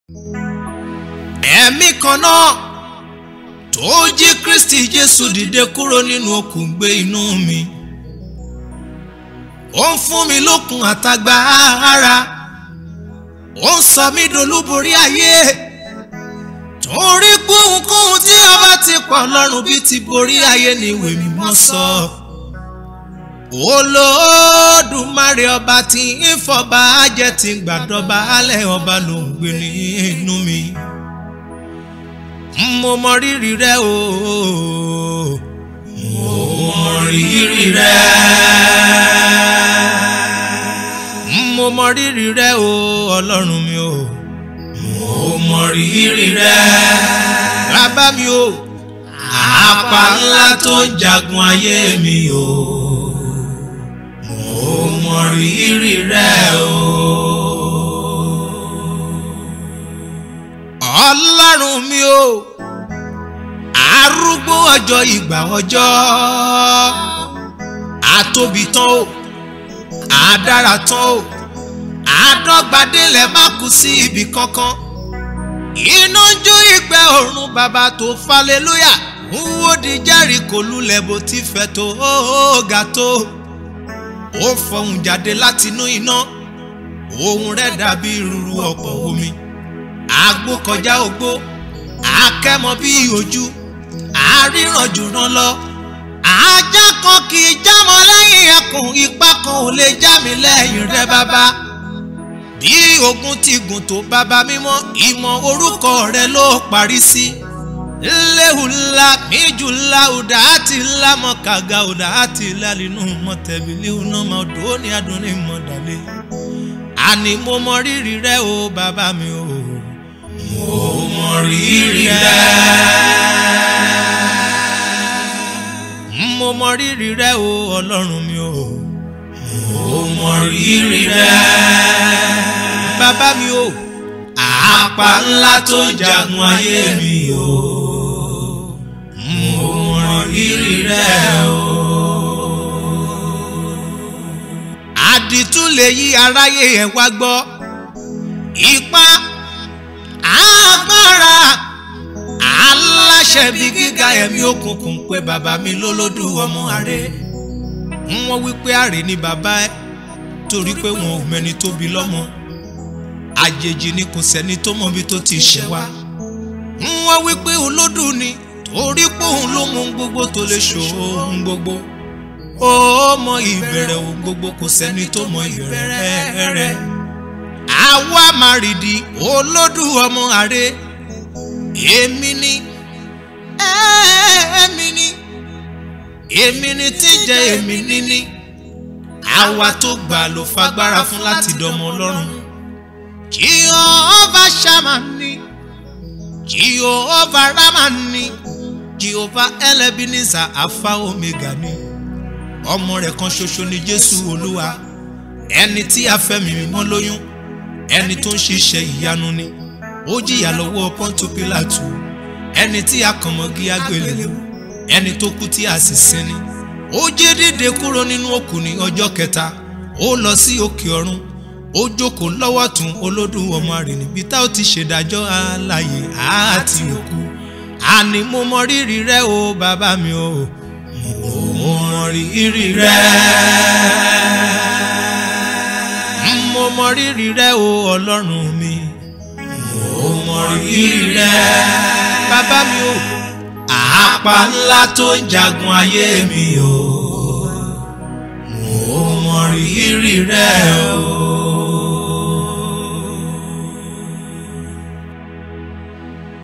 ẹ̀mí kan náà tó jí Kristi Jésù dìde kúrò nínú òkùn gbé inú mi ó ń fún mi lókun àtagbára ó ń sọ mí dolúborí ayé torí kóhunkóhun tí a bá ti pọ̀ lọ́rùn bí ti borí ayé ni ìwé mímọ́ sọ. Olódùmarè ọba tí ń fọba jẹ́ ti gbàdọ́ba alẹ́ ọba ló ń gbé nínú mi. Mo mọ rírì rẹ o. Mo mọ rírì rẹ. Mo mọ rírì rẹ o Ọlọ́run mi o. Mo mọ rírì rẹ. Bàbá mi o. Àpá ńlá tó ń jagun ayé mi o. Mo mọ rírì rẹ o. Ọlọ́run mi o. Arúgbó ọjọ́ ìgbà ọjọ́. Àtóbi tán o. Àdára tán o. Àdọ́gbadélẹ̀ má kú sí ibì kankan iná jó ìgbẹ́ ọ̀run bàbá tó falẹ́lúyà wúwo di Jẹ́ríkò lulẹ̀ bó ti fẹ́ tó ga tó ó fọhùn jáde látinú iná ohùn rẹ̀ dàbí rúru ọ̀pọ̀ omi àgbo kọjá ogbó akẹ́mọ bí ojú àríran jùrán lọ ajá kan kì í jámọ́ lẹ́yìn ẹkùn ipá kan ò lè já mi lẹ́yìn rẹ̀ bàbá bí ogun ti gùn tó bàbá mímọ́ ìmọ̀ orúkọ rẹ ló parí sí. léhùlá míjùlá ọ̀dà àti ńlá mọ̀kàgà ọ̀dà àti ńlá nínú mọ̀tẹ́bílì ọ̀nà mọ̀dọ́ ní adùnní mọ̀dálẹ́. àní mo mọ rírì rẹ o bàbá mi o. mo mọ rírì rẹ. mo mọ rírì rẹ o ọlọ́run mi o. mo mọ rírì rẹ bàbá mi o. àpá ńlá tó ń jagun ayé mi o. mo mọ rírì rẹ o. àdìtú lè yí aráyé ẹ̀ wá gbọ́. ipá agbára aláṣẹ bí gíga ẹ̀mí òkùnkùn pé bàbá mi lólódù ọmọ àrẹ. wọ́n wí pé àrè ni bàbá ẹ̀ torí pé wọn ò mẹ́ni tó bí lọ́mọ àjèjì ni kò sẹ́ni tó mọ ibi tó ti ṣẹ̀ wá. wọ́n wí pé olódù ni torí pé òun ló mọ ohun gbogbo tó lè ṣò ohun gbogbo. ó mọ ìbẹ̀rẹ̀ ohun gbogbo kò sẹ́ni tó mọ ìbẹ̀rẹ̀ rẹ̀. àwa màrìdì olódù ọmọ àrẹ èmi ni èmi ni èmi ni tí ń jẹ́ èmi níní àwa tó gbà ló fagbára fún láti dọmọ ọlọ́run. Jehovah Shammah ni Jehovah Ramah ni Jehovah Ebenezer Alpha Omega ni ọmọ rẹ̀ kan ṣoṣo ni Jésù Olúwa ẹni tí a fẹ́mi mímọ́ lóyún ẹni tó ń ṣiṣẹ́ ìyanu ni ó jìyà lọ́wọ́ Pọ́ńtù Pílátù ẹni tí a kàn mọ́gi àgbélébùú ẹni tó kú tí a sì sin ni ó jí dìde kúrò nínú òkú ní ọjọ́ kẹta ó lọ sí òkè ọ̀run ó jókòó lọ́wọ́ tún olódù ọmọ rẹ̀ níbi tá ó ti ṣèdájọ́ alààyè àti òkú àní mo mọ rírì rẹ o bàbá mi o mo mọ rírì rẹ mo mọ rírì rẹ o ọlọ́run mi mo mọ rírì rẹ bàbá mi o àpá ńlá tó ń jagun ayé mi o mo mọ rírì rẹ o.